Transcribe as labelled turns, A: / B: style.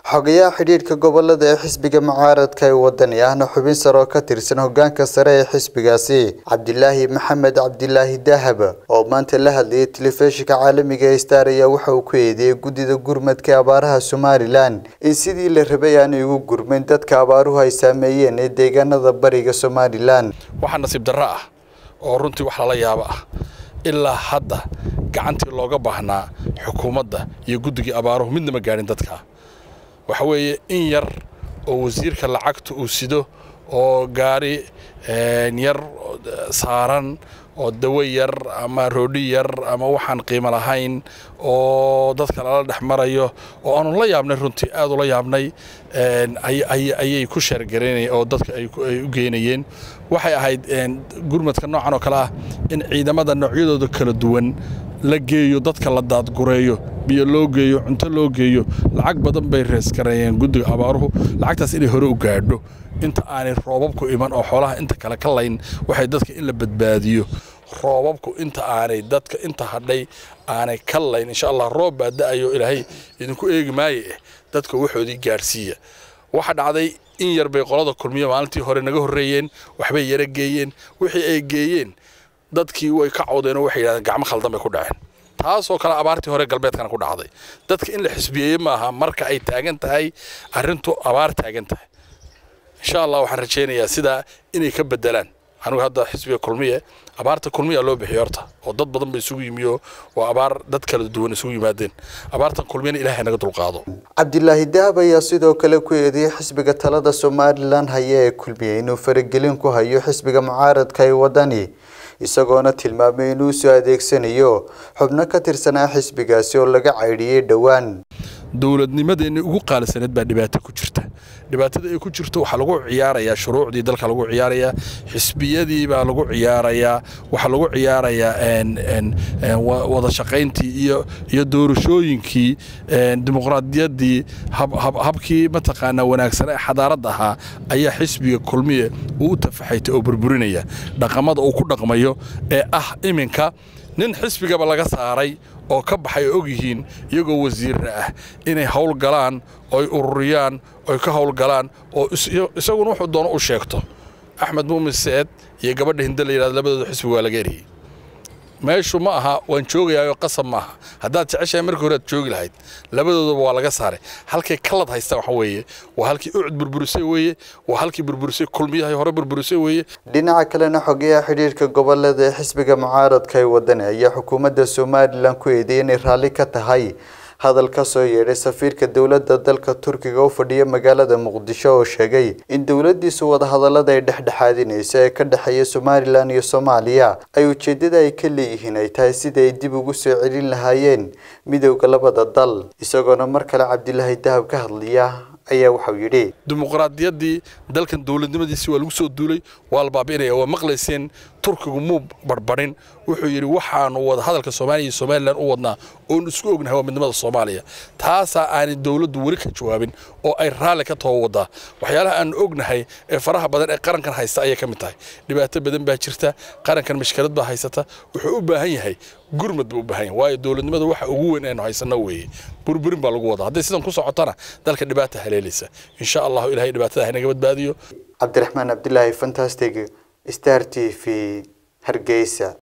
A: xogayaha xidhiidhka gobolada ee xisbiga mucaaradka ee wadani ahna xubin sare oo ka tirsan hogaanka sare ee xisbigaasi cabdilaahi maxamed cabdilaahi dahab oo maanta la hadlayay telefishinka caalamiga ee star ayaa waxa uu ku eedeeyey guddida gurmadka abaaraha somalilan in sidii la rabay aanay ugu gurmayn dadka abaaruhu ay saameeyeen ee deegaanada bariga somalilan
B: waxaa nasiib darro ah oo runtii wax lala yaabo ah ilaa hadda gacantii looga baahnaa xukuumadda iyo guddigii abaaruhu midnama gaadhin dadka waxa weeye in yar oo wasiirka lacagta uu sido oo gaari yar saaran oo dawo yar ama roodhi yar ama waxaan qiimo lahayn oo dadka lala dhex marayo oo aanu la yaabnay runtii aad ula yaabnay ayay ku sheergaraynayeen oo dadka ay u geynayeen waxay ahayd gurmadka noocan oo kale ah in ciidamada noocyadooda kala duwan la geeyo dadka la daadgureeyo biyo loo geeyo cunto loo geeyo lacag badan bay reeskareeyeen guddiga abaaruhu lacagtaas inay hore u gaadho inta aanay roobabku iman oo xoolaha inta kale ka layn waxay dadka in la badbaadiyo roobabku inta aanay dadka inta hadhay aanay ka layn insha allah roob baa da'ayo ilaahay idinku eegi maaye eh dadka waxoodii gaadhsiiya waxa dhacday in yar bay qolada kulmiyo maalintii hore naga horreeyeen waxbay yara geeyeen wixii ay geeyeen dadkii way ka cawdeen oo waxay yidhahdeen gacmo khaldan bay ku dhaceen taasoo kale abaartii hore galbeedkana ku dhacday dadka in la xisbiyeeye maaha marka ay taagan tahay arrintu abaar taagan tahay insha allah waxaan rajaynayaa sidaa inay ka bedelaan anigu hadda xisbiga kulmiye abaarta kulmiya loo bixiyo horta oo dad badan ba isugu yimiyo waa abaar dad kala duwan isugu yimaadeen abaartan kulmiyana ilaahay naga dulqaado
A: cabdilaahi dahab ayaa sidoo kale ku eedeeyey xisbiga talada somalilan haya ee kulmiye inuu faragelin ku hayo xisbiga mucaaradka ee wadani isagoona tilmaamay inuu soo adeegsanayo xubno ka tirsanaa xisbigaasi oo laga caydhiyey dhowaan
B: dowladnimadeenni ugu qaalisaneed baa dhibaato ku jirta dhibaatada ay ku jirto waxaa lagu ciyaarayaa shuruucdii dalka lagu ciyaarayaa xisbiyadii baa lagu ciyaarayaa waxaa lagu ciyaarayaa wada shaqayntii iyo iyo doorashooyinkii dimuqraadiyaddii habkii mataqaanaa wanaagsan ee xadaaradda ahaa ayaa xisbiga kulmiye uu u tafaxaytay oo burburinaya dhaqamada uu ku dhaqmayo ee ah iminka nin xisbigaba laga saaray oo ka baxay oo og yihiin iyagoo wasiirra ah inay hawl galaan oy ururiyaan oy ka hawl galaan oo isaguna wuxuu doono u sheegto axmed muumin seed iyo gabadha hinde la yidhahdo labadooda xisbiga waa laga eriyey meeshu ma aha waan joogayaayo qasab ma aha haddaad jeceshahay markii hore aad joogi lahayd labadoodaba waa laga saaray halkay kalad haystaan waxa weeye waa halkii ucud burburisay weeye waa halkii burburisay kulmiyahay hore burburisay weeye
A: dhinaca kalena xogeyaha xidhiidhka gobolada ee xisbiga mucaaradka ee wadani ayaa xukuumadda somalilan ku eedeeyay inay raalli ka tahay hadal ka soo yeedhay safiirka dowladda dalka turkiga u fadhiya magaalada muqdisho oo sheegay in dowladdiisu wadahadallada ay dhexdhexaadinaysa ee ka dhexeeya somalilan iyo soomaaliya ay ujeeddada ay ka leeyihiin ay tahay sida ay dib ugu soo celin lahaayeen midowda labada dal isagoona mar kale cabdilaahi dahab ka hadlaya ayaa waxau yidhi
B: dimuqraadiyaddii dalkan dowladnimadiisii waa lagu soo duulay waa la baabi'inaya waa maqlayseen turkigu muu barbarin wuxuu yidhi waxaanu wada hadalka soomaaliya iyo somalilan u wadnaa oon isku ognahay waa midnimada soomaaliya taasaa aanay dowladdu weli ka jawaabin oo ay raalli ka too wadaa waxyaalaha aanu ognahay ee faraha badan ee qarankan haysta ayay ka mid tahay dhibaato badan baa jirta qarankan mashkilad baa haysata wuxuu u baahan yahay gurmad buu u baahan yahay waayo dowladnimada waxa ugu weyn aynu haysanno weeye burburin baa lagu wadaa hadday sidan ku socotana dalka dhibaata haleelaysa insha allahu ilahay dhibaatada haynaga badbaadiyo
A: cabdiraxmaan cabdilaahi fantastic star t v hargeysa